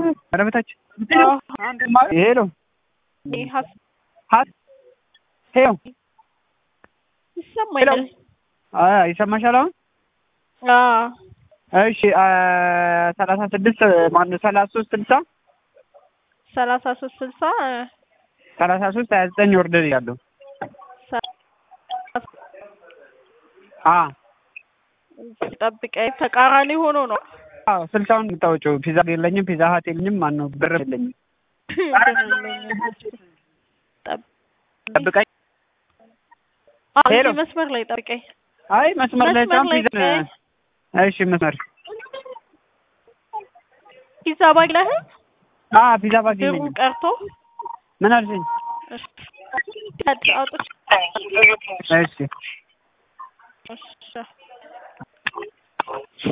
ኧረ በታች ይሄ ነው ሄሎ ይሰማኛል። ይሰማሻል አሁን? እሺ ሰላሳ ስድስት ማነው ሰላሳ ሶስት ስልሳ ሰላሳ ሶስት ስልሳ ሰላሳ ሶስት ሀያ ዘጠኝ ወርደን ያለው ጠብቀኝ። ተቃራኒ ሆኖ ነው። አዎ ስልሳውን የምታወጪው ፒዛ የለኝም፣ ፒዛ ሀት የለኝም፣ ማነው ብር የለኝም። ጠብቀኝ። ሄሎ እዚህ መስመር ላይ ጠብቀኝ። አይ መስመር ላይ መስመር ላይ ፒዛ ጠብቀኝ። እሺ መስመር ፒዛ ባግለህ አ ፒዛ ባግ ብሩ የለኝም። ቀርቶ ምን አልሽኝ? እሺ አውጥቼ እሺ እሺ